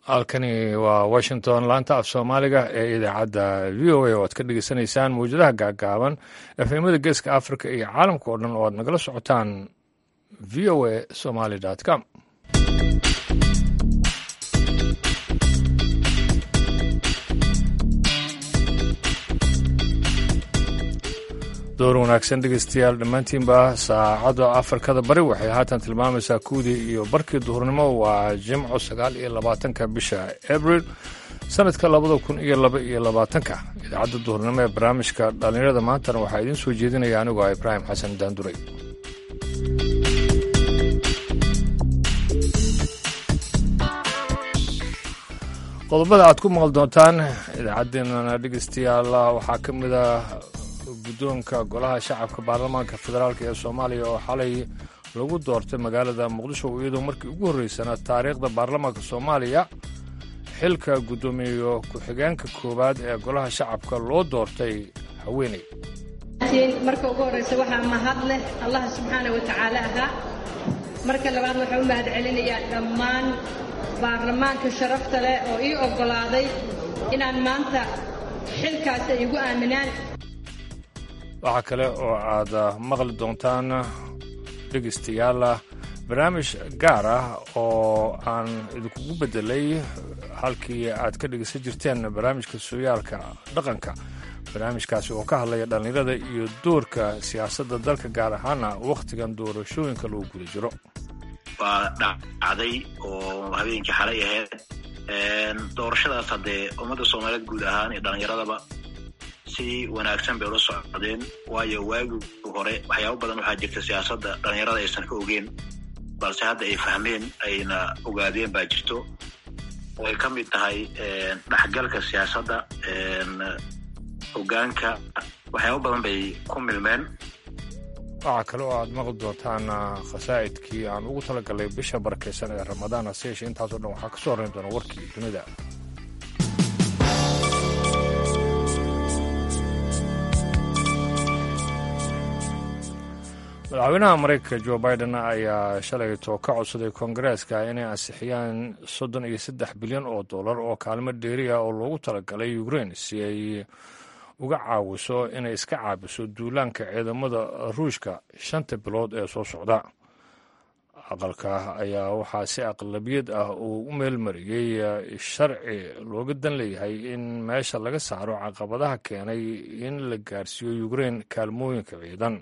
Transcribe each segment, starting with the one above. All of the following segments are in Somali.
halkani waa washington laanta af soomaaliga ee idaacadda v o a oo aad ka dhegeysanaysaan mawjadaha gaagaaban efemada geeska africa iyo caalamka oo dhan oo aad nagala socotaan v o a somaly com door wanaagsan dhegeystayaal dhammaantiinba saacadda afrikada bari waxay haatan tilmaamaysaa kuwdii iyo barkii duhurnimo waa jimco sagaal iyo labaatanka bisha abril sanadka labada kun iyo laba iyo labaatanka idaacadda duhurnimo ee barnaamijka dhallinyarada maantana waxaa idiin soo jeedinaya anigu ah ibraahim xasan daanduray qodobada aad ku maqal doontaan idaacaddeenana dhegeystayaal waxaa ka mid a guddoonka golaha shacabka baarlamaanka federaalk ee soomaaliya oo xalay lagu doortay magaalada muqdisho iyadoo markii ugu horreysana taariikhda baarlamaanka soomaaliya xilka guddoomiye ku-xigeenka koowaad ee golaha shacabka loo doortay haweeney marka ugu horreysa waxaa mahad leh allah subxaana wa tacaala ahaa marka labaad waxaan u mahad celinayaa dhammaan baarlamaanka sharafta leh oo ii oggolaaday inaan maanta xilkaas ay igu aaminaan waxaa kale oo aad maqli doontaan dhegaystayaal barnaamij gaar ah oo aan idinkugu beddelay halkii aad ka dhegaysan jirteen barnaamijka sooyaalka dhaqanka barnaamijkaasi oo ka hadlaya dhallinyarada iyo doorka siyaasadda dalka gaar ahaana wakhtigan doorashooyinka lagu guda jiro waa dhacday oo habeenkii xalay ahayd doorashadaas haddee ummadda soomaaliyeed guud ahaan iyo dhallinyaradaba si wanaagsan bay ula socdeen waayo waagi hore waxyaabo badan waxaa jirta siyaasadda dhallinyarada aysan ka ogeen balse hadda ay fahmeen ayna ogaadeen baa jirto oo ay ka mid tahay dhexgalka siyaasadda hogaanka waxyaabo badan bay ku milmeen waxaa kale oo aad maqli doontaan khasaa'idkii aan ugu talagalay bisha barakaysan ee ramadaan hase yeeshee intaasoo dhan waxaa ka soo horrayn doona warkii dunida madaxweynaha maraykanka jo biden ayaa shalayto ka codsaday koongareeska inay ansixiyaan soddon iyo saddex bilyan oo dollar oo kaalmo dheeri ah oo loogu talagalay ukrain si ay uga caawiso inay iska caabiso duulaanka ciidamada ruushka shanta bilood ee soo socda aqalka ayaa waxaa si aqlabiyad ah uu u meelmariyey sharci looga dan leeyahay in meesha laga saaro caqabadaha keenay in la gaarsiiyo ukrain kaalmooyinka ciidan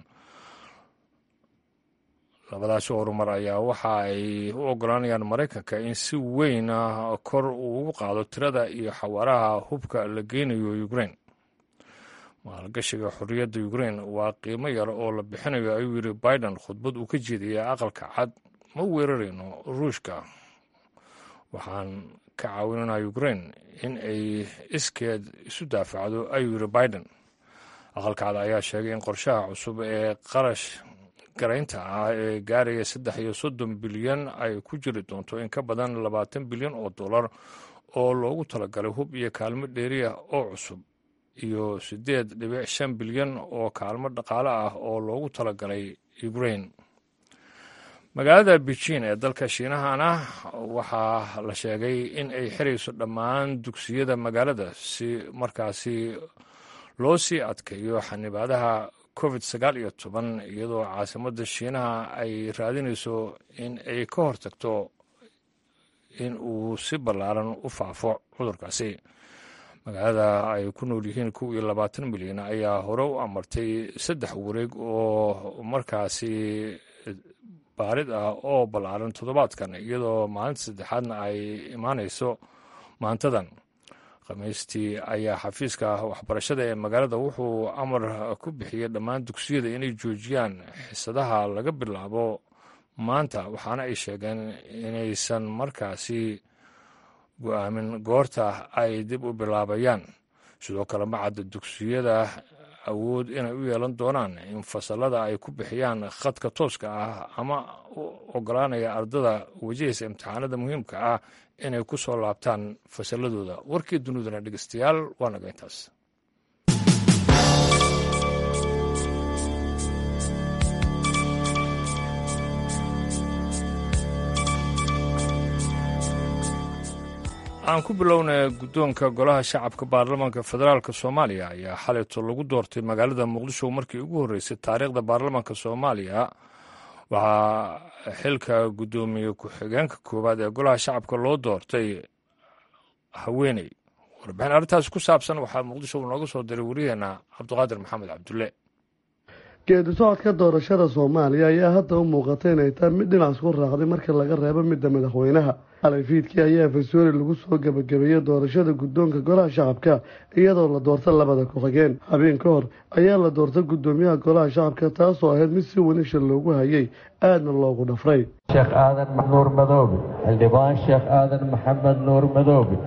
labadaasi horumar ayaa waxa ay u ogolaanayaan maraykanka in si weyn kor uu ugu qaado tirada iyo xawaaraha hubka la geynayo ukrain maalgashiga xorriyadda ukrain waa qiimo yar oo la bixinayo ayuu yidhi biden khudbad uu ka jeediyay aqalka cad ma weerarayno ruushka waxaan ka caawinanaa ukrain in ay iskeed isu daafacdo ayuu yidhi biden aqalka cad ayaa sheegay in qorshaha cusub ee qarash garaynta ah ee gaaraya saddex iyo soddon bilyan ay ku jiri doonto in ka badan labaatan bilyan oo dollar oo loogu talagalay hub iyo kaalmo dheeriah oo cusub iyo siddeed dhibic shan bilyan oo kaalmo dhaqaale ah oo loogu talagalay ukrain magaalada beijin ee dalka shiinahana waxaa la sheegay in ay xirayso dhammaan dugsiyada magaalada si markaasi loo sii adkeeyo xanibaadaha covid sagaal iyo toban iyadoo caasimadda shiinaha ay raadinayso in ay ka hortagto in uu si ballaaran u faafo cudurkaasi magaalada ay ku nool yihiin kow iyo labaatan milyan ayaa hore u amartay saddex wareeg oo markaasi baarid ah oo ballaaran toddobaadkan iyadoo maalinta saddexaadna ay imaanayso maantadan khamiistii ayaa xafiiska waxbarashada ee magaalada wuxuu amar ku bixiyey dhammaan dugsiyada inay joojiyaan xisadaha laga bilaabo maanta waxaana ay sheegeen inaysan markaasi go-aamin goorta ay dib u bilaabayaan sidoo kale macadda dugsiyada awood inay u yeelan doonaan in fasalada ay ku bixiyaan khadka tooska ah ama u ogolaanaya ardada wajahaysa imtixaanada muhiimka ah inay ku soo laabtaan fasalladooda warkii dunidana dhegeystayaal waa naga intaas aan ku bilownay guddoonka golaha shacabka baarlamaanka federaalk soomaaliya ayaa xalayto lagu doortay magaalada muqdisho markii ugu horreysay taariikhda baarlamaanka soomaaliya waxaa xilka guddoomiye ku-xigeenka koowaad ee golaha shacabka loo doortay haweeney warbixin arrintaas ku saabsan waxaa muqdisho nooga soo diray wariyaheena cabdiqaadir maxamed cabdulle geedi socodka doorashada soomaaliya ayaa hadda u muuqata inay tahay mid dhinac isku raacday marka laga reebo midda madaxweynaha xalay fiidkii ayaa fasoori lagu soo gebagabeeyey doorashada guddoonka golaha shacabka iyadoo la doorta labada ku-xigeen habeen ka hor ayaa la doortay guddoomiyaha golaha shacabka taasoo ahayd mid si wanagsha loogu hayay aadna loogu dhafray sheekh aadan nuur madoobe xildhibaan sheekh aadan maxamed nuur madoobe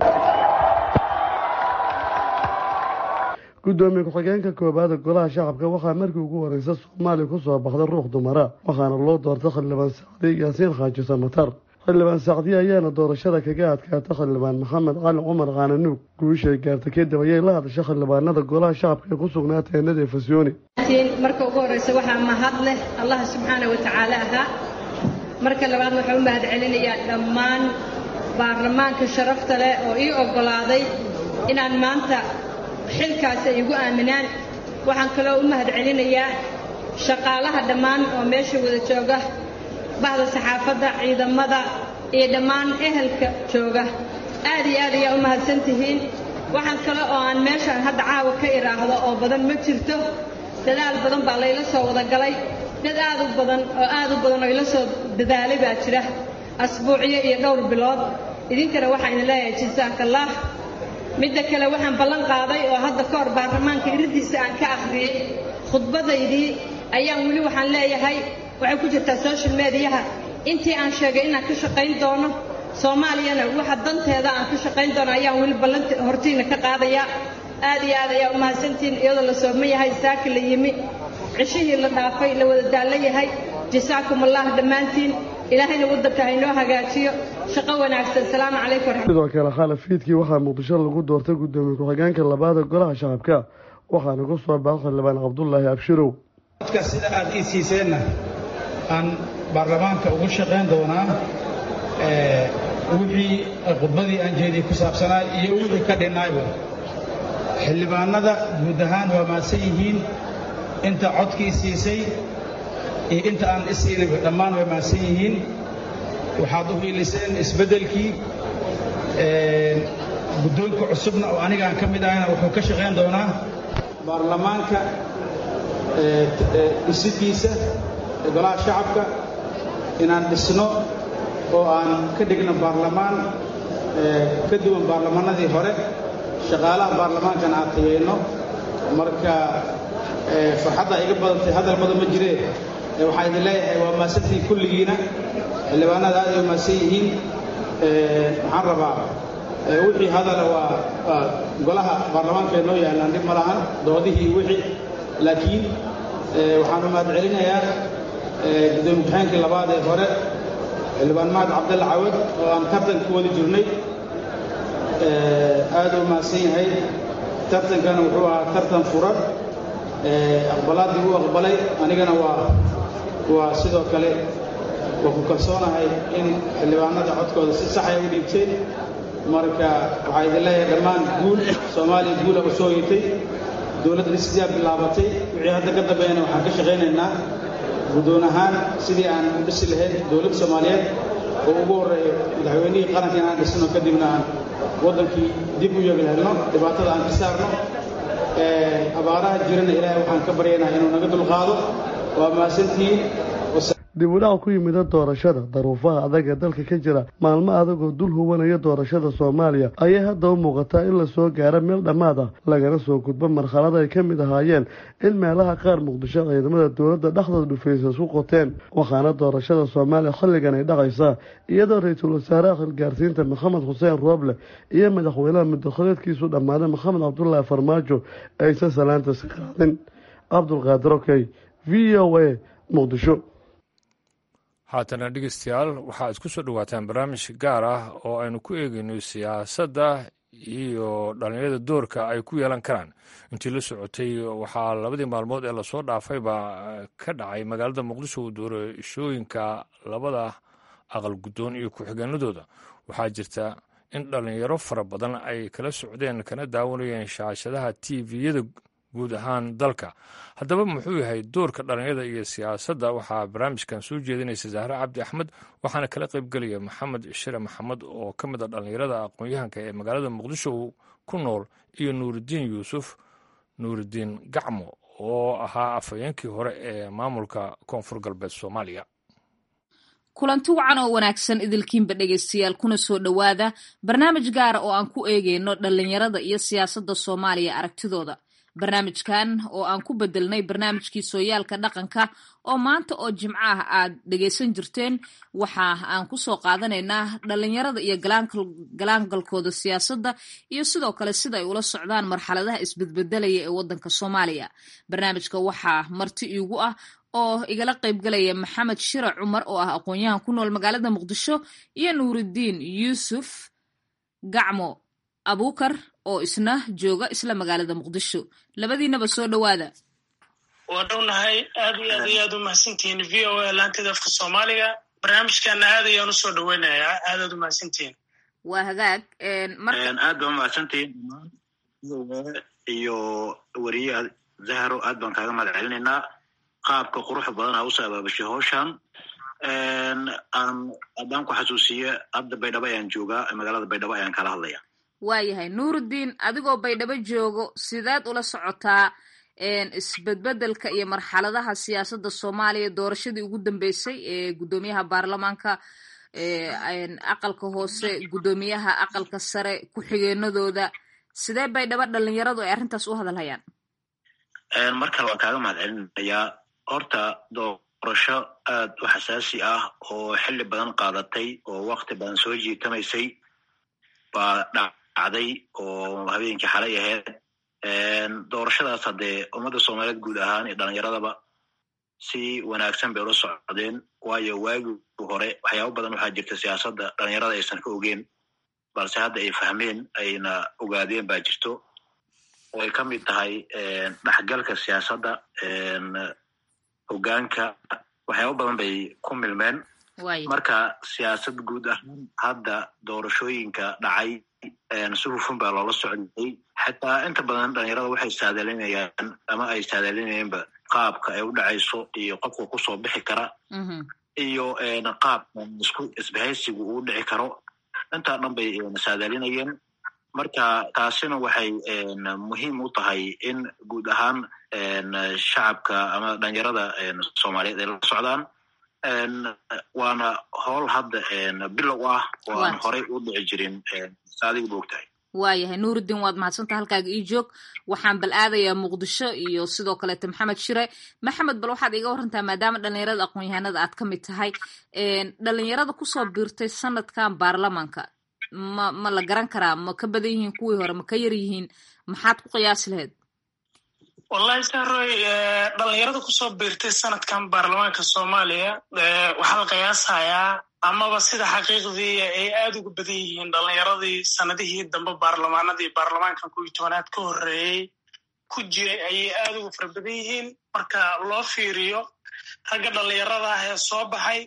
guddoomiye ku-xigeenka koowaada golaha shacabka waxaa markii ugu horeysa soomaaliya ku soo baxday ruux dumara waxaana loo doortay xildhibaan sacdi yaasiin xaaji samatar xildhibaan sacdi ayaana doorashada kaga adkaata xildhibaan maxamed cali cumar kaananuug guushay gaartay kadib ayay la hadashay xildhibaanada golaha shacabka ee ku sugnaa teenada efasyooni marka ugu horeysa waxaa mahad leh allah subxaana wa tacaala ahaa marka labaad waxaa u mahad celinayaa dhammaan baarlamaanka sharafta leh oo ii oggolaaday inaan maanta xilkaasi ay igu aaminaan waxaan kaloo u mahad celinayaa shaqaalaha dhammaan oo meesha wada jooga bahda saxaafadda ciidamada iyo dhammaan ehelka jooga aad iyo aad ayaa u mahadsan tihiin waxaan kale oo aan meeshaan hadda caawa ka idhaahdo oo badan ma jirto dadaal badan baa layla soo wada galay dad aad u badan oo aad u badan oo ila soo dadaalay baa jira asbuucyo iyo dhowr bilood idinkana waxaan idin leeyahay jasaakallah midda kale waxaan ballan qaaday oo hadda ka hor baarlamaanka iridiisa aan ka akhriyey khudbadaydii ayaan weli waxaan leeyahay waxay ku jirtaa social mediyaha intii aan sheegay inaan ka shaqayn doono soomaaliyana waxa danteeda aan ka shaqayn doono ayaan weli ballanta hortiina ka qaadayaa aad iyo aad ayaa u mahadsantihiin iyadoo la sooman yahay saaki la yimi cishihii la dhaafay la wada daallo yahay jasaakum allah dhammaantiin ilaahayna waddanka haynoo hagaajiyo shaqo wanaagsan salaamu calaykum sidoo kale khalaf fiidkii waxaa muqdisho lagu doortay guddoomiye ku-xigeenka labaada golaha shacabka waxaana ku soo baxay xildhibaan cabdulaahi abshirow dadka sida aad ii siiseenna aan baarlamaanka ugu shaqayn doonaa wixii khudbadii aan jeediyey ku saabsanaa iyo wixii ka dhinnaayba xildhibaanada guud ahaan waa maadsan yihiin inta codkii siisay iyo inta aan isiinayba dhammaan way maadsan yihiin waxaad u hiiliseen isbeddelkii guddoonka cusubna oo anigaan ka mid ahayna wuxuu ka shaqayn doonaa baarlamaanka dhisidiisa golaha shacabka inaan dhisno oo aan ka dhigno baarlamaan ka duwan baarlamaanadii hore shaqaalaha baarlamaankana aan tageyno marka farxadda iga badantay hadal badan ma jiree waxaa idin leeyahay waa maasantiin kulligiina xildhibaanada aad ay maadsan yihiin waxaan rabaa wixii hadala waa golaha baarlamaanka ee noo yaallaan dhib ma lahan doodihii wixii laakiin waxaan u mahad celinayaa gudoomiye ku-xigeenkii labaad ee hore xildhibaan mahad cabdalle cawad oo aan tartan ku wadi jirnay aad u mahadsan yahay tartankana wuxuu ahaa tartan furan aqbalaaddii uu aqbalay anigana waa waa sidoo kale waa ku kalsoonahay in xildhibaanada codkooda si saxay u dhiibteen marka waxaa idin leeyahay dhammaan guul soomaaliya guula u soo yitay dowladda dhisiyaa bilaabatay wixii hadda ka dambeeyana waxaan ka shaqaynaynaa guddoon ahaan sidii aan u dhisi lahayd dowladda soomaaliyeed oo ugu horreeyo madaxweynihii qaranka inaan dhisno kadibna aan waddankii dib u yeegi helno dhibaatada aan ka saarno abaaraha jirana ilaahay waxaan ka baryaynaa inuu naga dulqaado waa mahadsantihiin dib u dhac ku yimida doorashada daruufaha adag ee dalka ka jira maalmo adagoo dul huwanaya doorashada soomaaliya ayay hadda u muuqataa in lasoo gaaro meel dhammaad ah lagana soo gudbo marxalad ay ka mid ahaayeen in meelaha qaar muqdisho ciidamada dowladda dhexdooda dhufaysa isku qoteen waxaana doorashada soomaaliya xilligan ay dhacaysaa iyadoo ra-iisul wasaaraha xilgaarsiinta maxamed xuseen rooble iyo madaxweynaha mudakhileedkiisu dhammaaday maxamed cabdulaahi farmaajo aysan salaanta si qaadin cabdulqaadir okey v o a muqdisho haatana dhegeystayaal waxaa isku soo dhowaataan barnaamij gaar ah oo aynu ku eegayno siyaasadda iyo dhallinyarada doorka ay ku yeelan karaan intii la socotay waxaa labadii maalmood ee lasoo dhaafayba ka dhacay magaalada muqdisho doorashooyinka labada aqal guddoon iyo ku-xigeenadooda waxaa jirta in dhallinyaro fara badan ay kala socdeen kana daawanayeen shaashadaha tviyada guud ahaan dalka haddaba muxuu yahay doorka dhallinyarada iyo siyaasadda waxaa barnaamijkan soo jeedinaysa zahre cabdi axmed waxaana kala qaybgelaya maxamed shire maxamed oo ka mid a dhallinyarada aqoon-yahanka ee magaalada muqdisho ku nool iyo nuuridiin yuusuf nuuridiin gacmo oo ahaa afhayeenkii hore ee maamulka koonfur galbeed soomaaliya kulanti wacan oo wanaagsan idilkiinba dhegaystayaal kuna soo dhowaada barnaamij gaara oo aan ku eegeyno dhallinyarada iyo siyaasadda soomaaliya aragtidooda barnaamijkan oo aan ku bedelnay barnaamijkii sooyaalka dhaqanka oo maanta oo jimco ah aad dhegaysan jirteen waxa aan kusoo qaadanaynaa dhallinyarada iyo galaangalkooda siyaasadda iyo sidoo kale sida ay ula socdaan marxaladaha isbedbedelaya ee waddanka soomaaliya barnaamijka waxaa marti iigu ah oo igala qaybgalaya maxamed shire cumar oo ah aqoon-yahan ku nool magaalada muqdisho iyo nuuridiin yuusuf gacmo abuukar oo isna jooga isla magaalada muqdisho labadiinaba soo dhowaada waa dhownahay aad iyo aad iyo aad u mahadsantihiin v o a laanteeda afka soomaaliga barnaamijkana aad ayaan usoo dhoweynayaa aad aad u mahadsantihiin waa hagaag aad baa umahadsantihiin iyo weriye zahro aad baan kaaga mahad celinaynaa qaabka quruxa badan aa usoo abaabashay howshan aan haddaan ku xasuusiye hadda baydhabo ayaan joogaa magaalada baydhabo ayaan kala hadlaya waayahay nuurudiin adigoo baydhabo joogo sideed ula socotaa isbedbedelka iyo marxaladaha siyaasadda soomaaliya doorashadii ugu dambeysay ee guddoomiyaha baarlamaanka aqalka hoose guddoomiyaha aqalka sare ku-xigeenadooda sidee baydhabo dhalinyaradu ay arrintaas u hadalhayaan mar kale waan kaaga mahad celinayaa horta doorasho aad u xasaasi ah oo xilli badan qaadatay oo wakti badan soo jiitamaysay baa dhacday oo habeenkii xalay ahayd doorashadaas haddee ummadda soomaaliyeed guud ahaan iyo dhalinyaradaba si wanaagsan bay ula socdeen waayo waagii hore waxyaaba badan waxaa jirta siyaasadda dhalinyarada aysan ka ogeen balse hadda ay fahmeen ayna ogaadeen baa jirto oo ay ka mid tahay dhexgalka siyaasadda hogaanka waxyaaba badan bay ku milmeen marka siyaasad guud ahaan hadda doorashooyinka dhacay si hufun baa loola socday xataa inta badan dhalinyarada waxay saadalinayaan ama ay saadalinayeenba qaabka ay u dhacayso iyo qofka kusoo bixi kara iyo qaabka isku isbahaysigu uu dhici karo intaa dhan bay saadalinayeen marka taasina waxay muhiim u tahay in guud ahaan shacabka ama dhalinyarada soomaaliyeed ay la socdaan waana howl hadda bilow ah oo aan horey u dhici jirin saadiga ba og tahay waayahay nuurudiin waad mahadsantaha halkaaga ii joog waxaan bal aadayaa muqdisho iyo sidoo kaleeto maxamed shire maxamed bal waxaad iga warantaa maadaama dhalinyarada aqoon-yahanada aad ka mid tahay dhalinyarada kusoo biirtay sanadkan baarlamaanka ma ma la garan karaa ma ka badan yihiin kuwii hore ma ka yar yihiin maxaad ku qiyaasi lahayd wallahi saroy dhalinyarada kusoo biirtay sanadkan baarlamaanka soomaaliya waxaa la qiyaasayaa amaba sida xaqiiqdii ay aad uga badan yihiin dhalinyaradii sanadihii dambe baarlamaanadii baarlamaankan kuwii tobanaad ka horreeyey ku jiray ayay aad uga fara badan yihiin marka loo fiiriyo ragga dhalinyarada ah ee soo baxay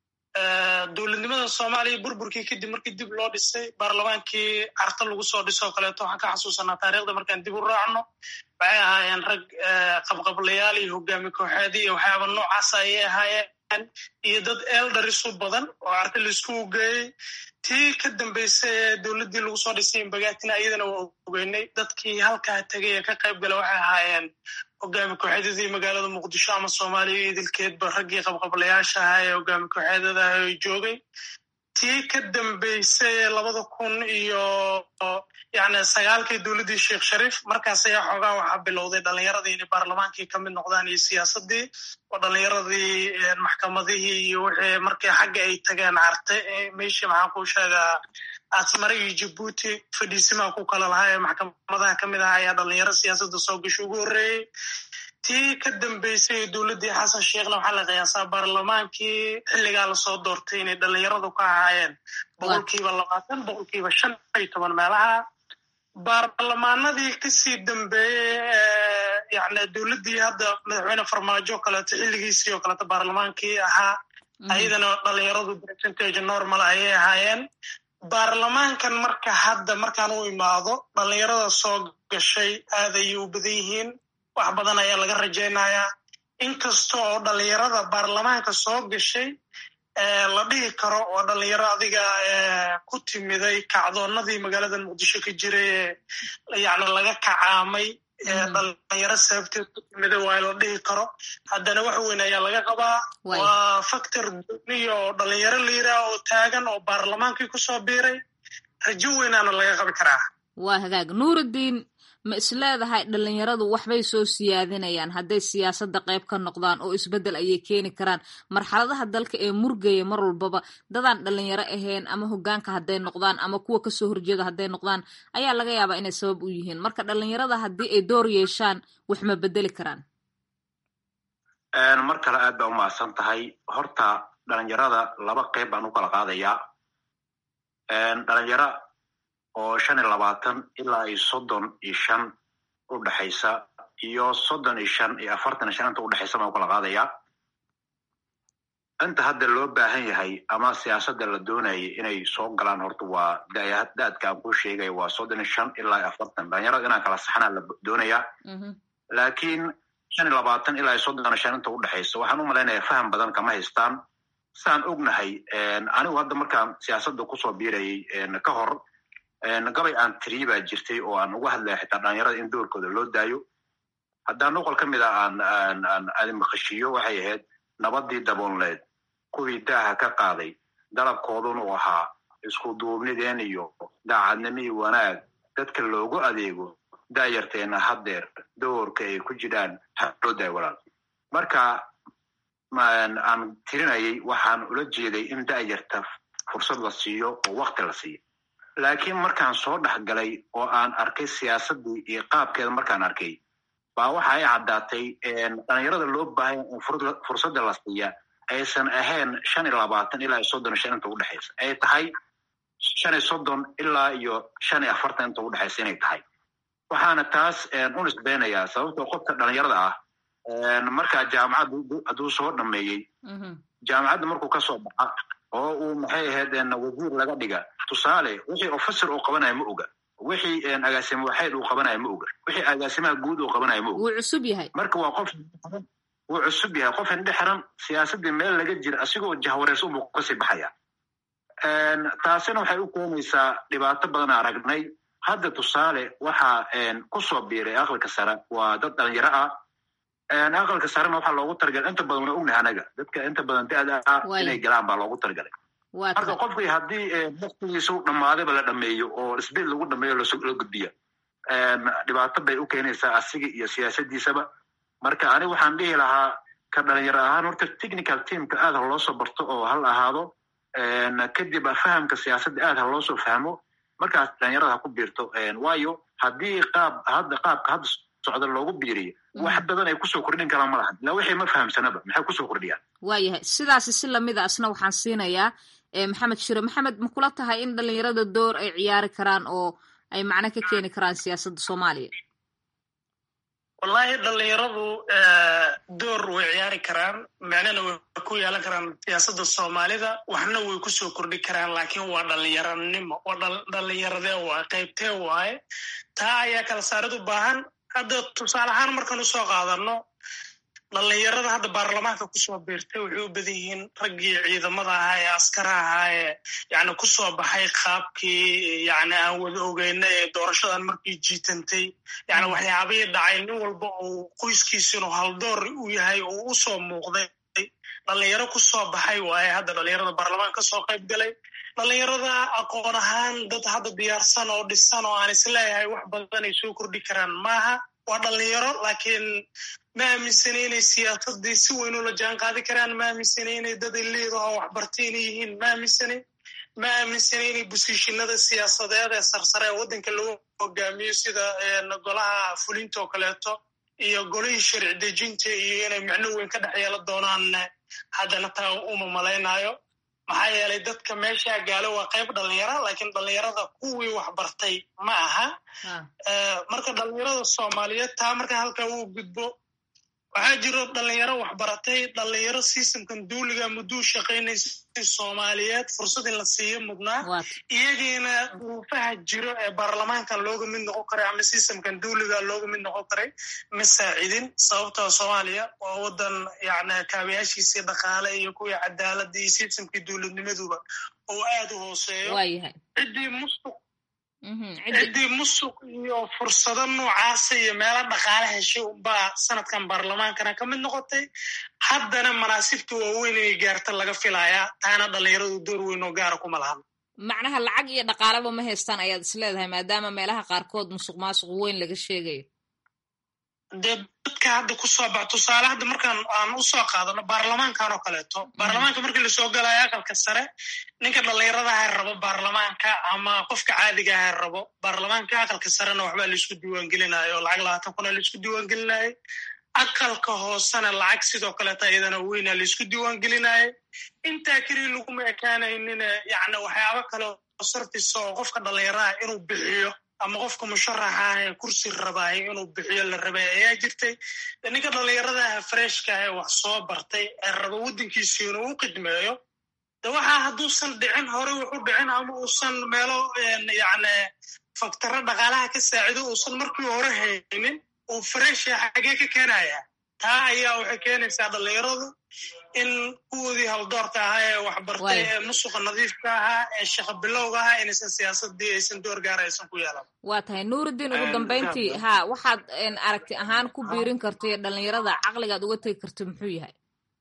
dowladnimada soomaaliya burburkii kadib markii dib loo dhisay baarlamaankii carta lagu soo dhisoo kaleeto waxaan ka xasuusanaa taarikhda markaan dib u raacno waxay ahaayeen rag qabqablayaal iyo hogaami kooxeed iyo waxyaaba noocaas ayay ahaayeen iyo dad eldarisu badan oo arta laisku ogeeyey tii ka dambeysay ee dowladdii lagu soo dhisay imbagaatina iyadana waa ogeynay dadkii halkaa tegay ee ka qayb gala waxay ahaayeen hogaami kooxeedyadii magaalada muqdisho ama soomaaliya idilkeedba raggii qabqablayaasha ahaa ee hogaami kooxeedyada ah ay joogay tii ka dambeysay ee labada kun iyo yani sagaalkii dowladdii sheekh shariif markaas ayaa xoogaa waxaa bilowday dhalinyaradii inay baarlamaankii ka mid noqdaan iyo siyaasaddii oo dhalinyaradii maxkamadihii iyo wixii markii xagga ay tageen carte meeshii maxaan ku sheegaa asmare iyo jabuuti fadhiisimaa ku kala lahaa ee maxkamadaha ka mid ah ayaa dhalinyaro siyaasadda soo gasho ugu horreeyey tii ka dambeysay dowladdii xasan sheekhna waxaa la qiyaasaa baarlamaankii xilligaa lasoo doortay inay dhalinyaradu ka ahaayeen boqolkiiba labaatan boqolkiiba shan iyo toban meelaha baarlamaanadii kasii dambeeyey yani dowladdii hadda madaxweyne farmaajo o kaleeto xilligiisii oo kaleeto baarlamaankii ahaa ayadana dhalinyaradu percentage normal ayay ahaayeen baarlamaankan marka hadda markaan u imaado dhalinyarada soo gashay aad ayay u badan yihiin wax badan ayaa laga rajaynayaa inkasta oo dhalinyarada baarlamaanka soo gashay la dhihi karo oo dhalinyaro adiga ku timiday kacdoonnadii magaalada muqdisho ka jiray ee yani laga kacaamay dhalinyaro sababteed ku timiday waa la dhihi karo haddana wax weyn ayaa laga qabaa waa factor duniya oo dhalinyaro liiraa oo taagan oo baarlamaankii kusoo biiray rajo weynaana laga qabi karaa waa hagaag nuurudiin ma isleedahay dhalinyaradu waxbay soo siyaadinayaan hadday siyaasadda qayb ka noqdaan oo isbeddel ayay keeni karaan marxaladaha dalka ee murgaya mar walbaba dadaan dhalinyaro ahayn ama hogaanka hadday noqdaan ama kuwa kasoo horjeeda hadday noqdaan ayaa laga yaabaa inay sabab u yihiin marka dhalinyarada haddii ay door yeeshaan wax ma bedeli karaan mar kale aad baa u mahadsan tahay horta dhalinyarada laba qayb baan u kala qaadayaa dhalinyaro oo shan iyo labaatan ilaa iyo soddon iyo shan u dhexaysa iyo soddon iyo shan iyo afartan iyo shan inta udhexaysa baan u kala qaadayaa inta hadda loo baahan yahay ama siyaasadda la doonayay inay soo galaan horta waa daadka aan kuu sheegaya waa soddon iyo shan ilaa iyo afartan dhalinyarada inaan kala saxnaa la doonayaa laakiin shan iyo labaatan ilaa iyo soddon iyo shan inta udhexaysa waxaan u malaynayaa faham badan kama haystaan saan ognahay anigu hadda markaan siyaasadda kusoo biirayay ka hor gabay aan tiriye baa jirtay oo aan uga hadlaya xitaa dhalinyarada in doorkooda loo daayo haddaan noqol ka mid a aan aan aadi maqashiiyo waxay ahayd nabadii daboonleed kuwii daaha ka qaaday dalabkooduna uu ahaa isku duubnideen iyo daacadnimihii wanaag dadka loogu adeego daayarteena haddeer doorka ay ku jiraan haloo daay walaal marka aan tirinayay waxaan ula jeeday in daayarta fursad la siiyo oo wakti la siiyo laakiin markaan soo dhex galay oo aan arkay siyaasaddii iyo qaabkeeda markaan arkay baa waxa ay caddaatay dhalinyarada loo baahanya in fursadda la siiya aysan ahayn shan iyo labaatan ilaa iyo soddon iyo shan inta udhexaysa ay tahay shan iyo soddon ilaa iyo shan iyo afartan inta udhexaysa inay tahay waxaana taas u nisbeynayaa sababtoo qofka dhalinyarada ah markaa jaamacadda hadduu soo dhameeyey jaamacadda markuu kasoo baxa oo uu maxay ahayd wasiir laga dhiga tusaale wixii officer uu qabanaya ma oga wixii agaasimo waxayd uu qabanaya ma oga wixii agaasimaha guud uu qabanaya ma oga wuu cusub yahay marka waa qof wuu cusub yahay qof indhe xiran siyaasaddii meel laga jira asigoo jahwareers unbuu kasii baxaya taasina waxay u keenaysaa dhibaato badan aragnay hadda tusaale waxaa kusoo biiray aqalka sare waa dad dhalinyaro ah aqalka sarena waxaa loogu talagalay inta badan waa ognahay anaga dadka inta badan da-da ah inay galaan baa loogu talagalay marka qofkii haddii waktigiisa u dhammaadayba la dhameeyo oo isbid lagu dhameeyo la gudbiya dhibaato bay u keenaysaa asiga iyo siyaasadiisaba marka aniga waxaan dhihi lahaa ka dhalinyaro ahaan horta technical teamka aad ha loosoo barto oo hal ahaado kadib fahamka siyaasadda aad ha loosoo fahmo markaas dhalinyarada ha ku biirto waayo haddii qaab hadda qaabka hadda socda loogu biiriyo wax badan ay kusoo kordhin karaan ma lahan ilaa wixii ma fahamsanaba maxay kusoo kordhiyaan waayahay sidaasi si lamida asna waxaan siinayaa maxamed shire maxamed ma kula tahay in dhalinyarada door ay ciyaari karaan oo ay macno ka keeni karaan siyaasadda soomaaliya wallahi dhalinyaradu door way ciyaari karaan macnana way ku yeelan karaan siyaasadda soomaalida waxna way kusoo kordhi karaan laakiin waa dhalinyaranimo waa dhalinyaradee waaye qaybtee waaye taa ayaa kala saarid u baahan hadda tusaale ahaan markaan usoo qaadano dhalinyarada hadda baarlamaanka kusoo biirtay waxay u badan yihiin raggii ciidamada ahaa ee askara ahaa ee yani kusoo baxay qaabkii yani aan wada ogeyna ee doorashadan markii jiitantay yani waxyaabihii dhacay nin walba uu qoyskiisinu haldoor u yahay oo usoo muuqday dhalinyaro kusoo baxay waaye hadda dhalinyarada baarlamaanka kasoo qayb galay dhalinyarada aqoon ahaan dad hadda diyaarsan oo dhisan oo aan isleeyahay wax badan ay soo kordhi karaan maaha waa dhalinyaro laakiin ma aaminsana inay siyaasadii si weyn ula jaan qaadi karaan ma aaminsana inay dad iliidaho waxbartay inay yihiin ma aaminsana ma aaminsana inay bosiishinada siyaasadeed ee sarsare ee waddanka lagu hogaamiyo sida golaha fulinta oo kaleeto iyo golihii sharci dejinta iyo inay micno weyn ka dhex yeelan doonaan haddana taa uma malaynayo maxaa yeelay dadka meeshaa gaalo waa qayb dhalinyara laakiin dhalinyarada kuwii waxbartay ma aha marka dhalinyarada soomaaliyeed taa markaa halkaa uu gudbo waxaa jiro dhalinyaro waxbaratay dhalinyaro sistamkan duuliga mudduu shaqaynaysay soomaaliyeed fursad in la siiyo mudnaa iyagiina duruufaha jiro ee baarlamaankan looga mid noqon karay ama sistamkan duuliga looga mid noqon karay ma saacidin sababtoo soomaaliya waa wadan yani kaabayaashiisii dhaqaale iyo kuwii cadaaladda iyo sistamkii dowladnimaduba oo aad u hooseeyo ciddii musuq ciddii musuq iyo fursado noocaasa iyo meelo dhaqaale heshay unbaa sanadkan baarlamaankana ka mid noqotay haddana manaasibta waaweyn inay gaarta laga filayaa taana dhalinyaradu door weyn oo gaara kuma lahan macnaha lacag iyo dhaqaaleba ma haystaan ayaad is leedahay maadaama meelaha qaarkood musuq maasuq weyn laga sheegayo dee dadka hadda kusoo bax tusaale hadda markaan aan usoo qaadano baarlamaankan oo kaleeto baarlamaanka markii lasoo galayo aqalka sare ninka dhalinyaradaha rabo baarlamaanka ama qofka caadigaha rabo baarlamaanka aqalka sarena waxbaa laisku diiwaangelinayo oo lacag labaatan kuna laisku diiwaangelinayo aqalka hoosena lacag sidoo kaleeta iyadana weyna laisku diiwaangelinayo intaa keliya laguma ekaanaynina yani waxyaabo kale oo sarfisa oo qofka dhalinyaraha inuu bixiyo ama qofka musharaxa ah ee kursi rabaahay inuu bixiyo la rabay ayaa jirtay ninka dhalinyaradaha freshka ah ee wax soo bartay ee raba waddankiisi inuu u qidmeeyo de waxaa hadduusan dhicin hore wuxuu dhicin ama uusan meelo yani faktaro dhaqaalaha ka saacido uusan markii hore haynin uu fresha xagee ka keenaya taa ayaa waxay keenaysaa dhalinyaradu in kuwoodii haldoorka ahaa ee waxbartay ee musuqa nadiifka ahaa ee shaqa bilowga ahaa inaysan siyaasadii aysan door gaara aysan ku yeelan waa tahay nuurudiin ugu dambayntii ha waxaad aragti ahaan ku biirin kartay dhalinyarada caqligaad uga tegi karta muxuu yahay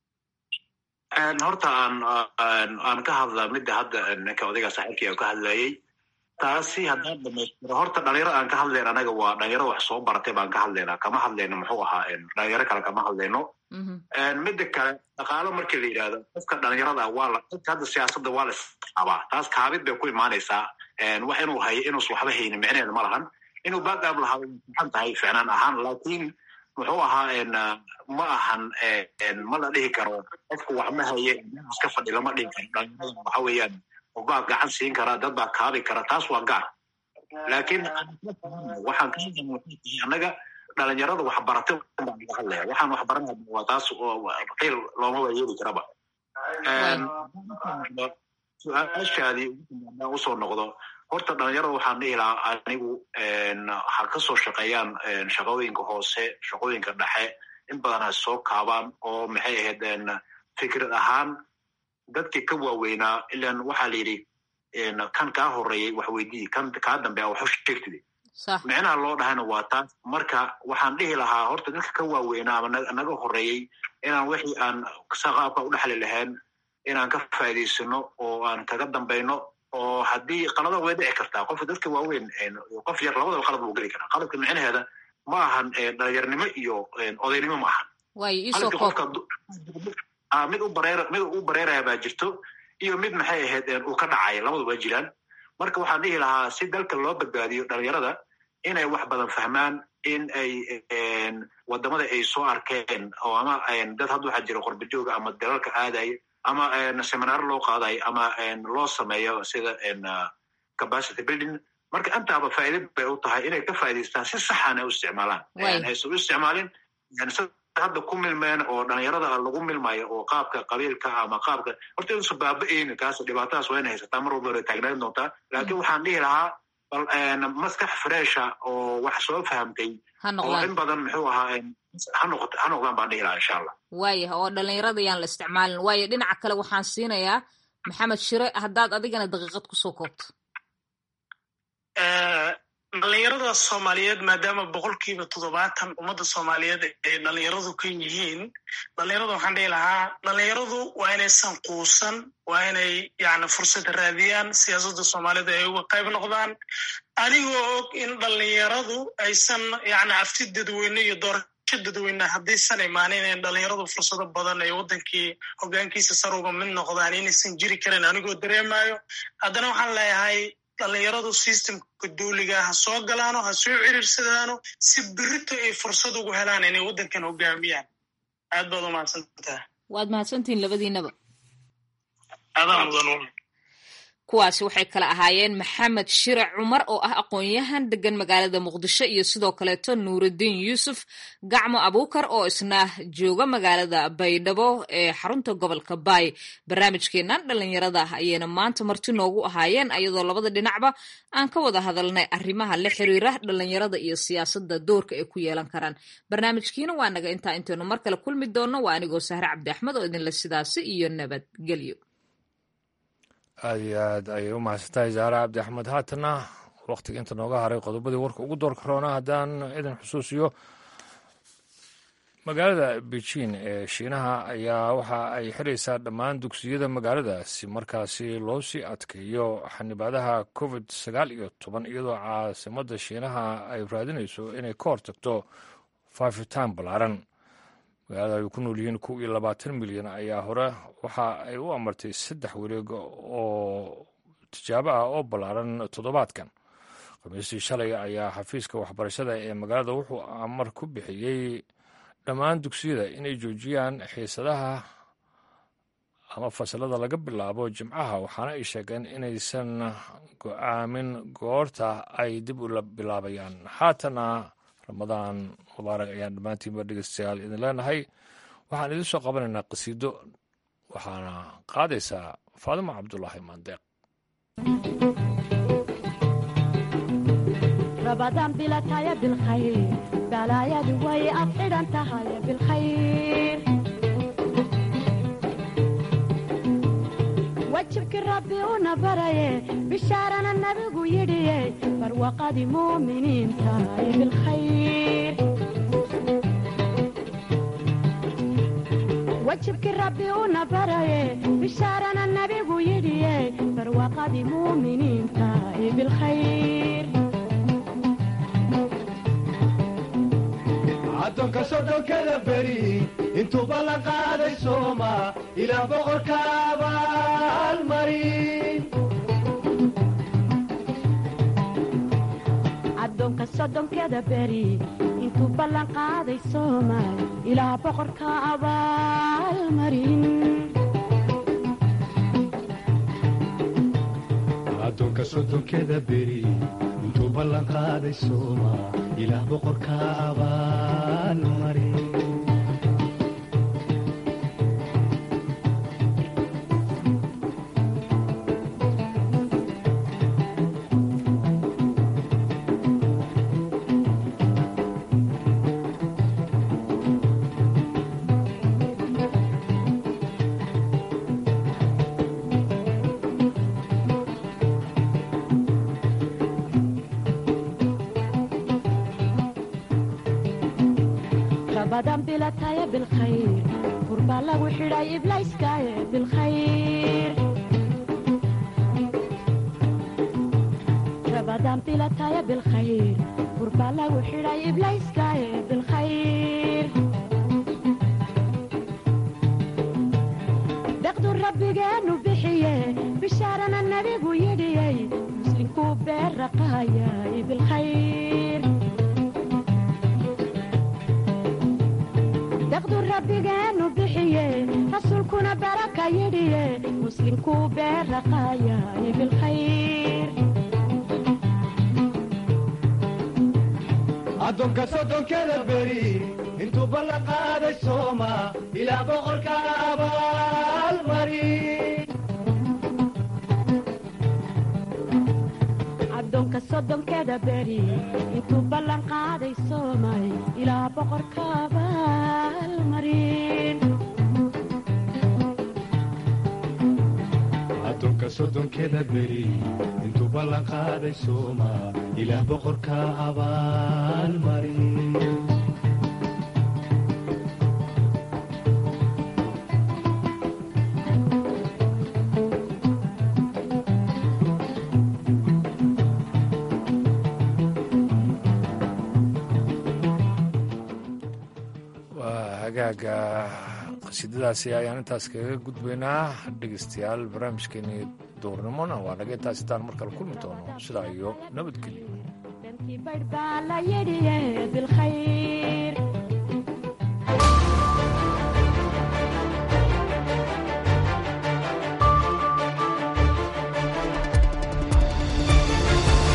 horta aan aan ka hadla midda hadda ninka odayga saaxiibkii ka hadlayay taasi haddaan dhamaystiro horta dhalinyaro aan ka hadlayn anaga waa dhalinyaro wax soo baratay baan ka hadlaynaa kama hadlayno muxuu ahaa dhalinyaro kale kama hadlayno midda kale dhaqaalo markii la yidhahdo qofka dhalinyarada waa la dadka hadda siyaasadda waa la isqabaa taas kaabid bay ku imaanaysaa wax inuu hayo inuusan waxba haynin micneheeda ma lahan inuu backab lahaa fiican tahay ficnaan ahaan laakiin muxuu ahaa ma ahan ma la dhihi karo qofku wax ma haye iska fadhi lama dhihi karo dhalinyarada waxa weeyaan baa gacan siin kara dad baa kaabi kara taas waa gaar laakiin waxaan ka hadlay annaga dhalinyarada waxbaratay baan laga hadlaya waxaan waxbaranaya waa taas qiil looma waa yeeli karaba su-aashaadii usoo noqdo horta dhalinyarada waxaan dhihi lahaa anigu ha ka soo shaqeeyaan shaqooyinka hoose shaqooyinka dhexe in badan ha soo kaabaan oo maxay ahayd fikrad ahaan dadkii ka waaweynaa ilan waxaa la yidhi kan kaa horeeyey wax weydii kan kaa dambe a waxu sheegtide micnaha loo dhahayna waa taas marka waxaan dhihi lahaa horta dadka ka waaweynaa ama naga horeeyey inaan wixii aan qaabka u dhexli lahayn inaan ka faa'iidaysano oo aan kaga dambayno oo haddii qalada way dhici kartaa qofka dadka waaweyn qof yar labadaba qalad buu geli karaa qaladka micnaheeda ma ahan dhalinyarnimo iyo odaynimo ma ahan mid u bareer mid u bareeraya baa jirto iyo mid maxay ahayd uu ka dhacaya labaduba jiraan marka waxaan dhihi lahaa si dalka loo badbaadiyo dhalinyarada inay wax badan fahmaan in ay wadamada ay soo arkeen oo ama dad hadda waxaa jira qorbajooga ama dalalka aadaya ama seminaaro loo qaadayo ama loo sameeyo sida capacity building marka intaaba faa'iida bay u tahay inay ka faa'idaystaan si saxana u isticmaalaan aysan u isticmaalin hadda ku milmeen oo dhalinyarada lagu milmayo oo qaabka qabiilka ama qaabka horta inuusan baaba-eynin kaas dhibaatadaas waa ina haysataa mar walba way taagnaan doontaa laakiin waxaan dhihi lahaa bal maskax fresha oo wax soo fahamtay oo in badan muxuu ahaa ha noqot ha noqdaan baan dhihi lahaa insha allah waayah oo dhalinyarada yaan la isticmaalin waayo dhinaca kale waxaan siinayaa maxamed shire haddaad adigana daqiiqad kusoo koobto dhalinyarada soomaaliyeed maadaama boqolkiiba toddobaatan ummadda soomaaliyeed ay dhalinyaradu ka yihiin dhalinyarada waxaan dhihi lahaa dhalinyaradu waa inaysan quusan waa inay yani fursad raadiyaan siyaasadda soomaalida ay uga qayb noqdaan anigoo og in dhalinyaradu aysan yani afti dadweyne iyo doorasho dadweyne haddaysan imaanin in dhalinyaradu fursado badan ay waddankii hogaankiisa sar uga mid noqdaan inaysan jiri karin anigoo dareemayo haddana waxaan leeyahay dhalinyaradu systemka duuliga ha soo galaano ha soo ciriirsadaano si berito ay fursad ugu helaan inay waddankan hogaamiyaan aad baad u mahadsantaha waad mahadsantihiin labadiinaba adaa mudan kuwaasi waxay kala ahaayeen maxamed shirac cumar oo ah aqoon-yahan degan magaalada muqdisho iyo sidoo kaleeto nuurudiin yuusuf gacmo abuukar oo isna jooga magaalada baydhabo ee xarunta gobolka baay barnaamijkeenan dhalinyarada ayayna maanta marti noogu ahaayeen ayadoo labada dhinacba aan ka wada hadalnay arrimaha la xiriira dhalinyarada iyo siyaasadda doorka ay ku yeelan karaan barnaamijkiina waa naga intaa intaynu mar kale kulmi doonno waa anigoo sahre cabdi axmed oo idinle sidaasi iyo nabadgelyo aad iyo aad ayay u mahadsantahay zaare cabdi axmed haatana wakhtiga inta nooga haray qodobadii warka ugu doorka roona haddaan idin xusuusiyo magaalada beijing ee shiinaha ayaa waxa ay xiraysaa dhammaan dugsiyada magaaladaasi markaasi loo sii adkeeyo xanibaadaha covid sagaal iyo toban iyadoo caasimadda shiinaha ay raadinayso inay ka hortagto faafitaan ballaaran magaalada ay ku nool yihiin kow iyo labaatan milyan ayaa hore waxa ay u amartay saddex wareeg oo tijaabo ah oo ballaaran toddobaadkan khamiistii shalay ayaa xafiiska waxbarashada ee magaalada wuxuu amar ku bixiyey dhammaan dugsiyada inay joojiyaan xiisadaha ama fasalada laga bilaabo jimcaha waxaana ay sheegeen inaysan go-aamin goorta ay dib ula bilaabayaan haatana ramadaan mubaarak ayaan dhammaantiinba dhegeystayaal idin leenahay waxaan idin soo qabanaynaa qasiido waxaana qaadaysaa faadimo cabdulaahi maandeeq رمضان بلا تايا بالخير بلا يا دوي أفعل أنت هاي بالخير وجهك ربي ونبري بشارنا النبي يدي فروقة مؤمنين تاي بالخير وجهك ربي ونبري بشارنا النبي يدي فروقة مؤمنين تاي بالخير addoonka sodhonkada beri intuu ballan qaaday sooma ilaa boqorka abaalmarin addoonka soddonkeda beri intuu ballan qaaday soomaal ilaa boqorka abaalmarin addoonka soddonkeda beri intuu ballan qaaday sooma ilaah boqorka abaalmarin رمضان بلا تايا بالخير قربا لو حراي إبلايس كايا بالخير رمضان بلا تايا بالخير قربا لو حراي إبلايس كايا بالخير دقدو ربي جانو بحيه بشارنا النبي ويدي مسلم كوبير رقايا بالخير daqdu rabbigeenu bixiye rasuulkuna baraka yidhiye muslimkuu beeraqaayay bilkhayr addoonka soddonkeda beri intuu ballan qaaday sooma ilaa boqorka abaalmarin addoonka soddonkeeda beri intuu ballan qaaday soomay ilaa boqorka abaalmarin addoonka soddonkeda beri intuu ballan qaaday sooma ilaah boqorka abaalmarin waa hagaaga qasiidadaasi ayaan intaas kaga gudbaynaa dhegeystayaal barnaamijkeenii duurnimona waa naga intaas intaan mar kale kulmi doono sidaa iyo nabadgelyo dantii baydh baa la yidhiye bilkhayr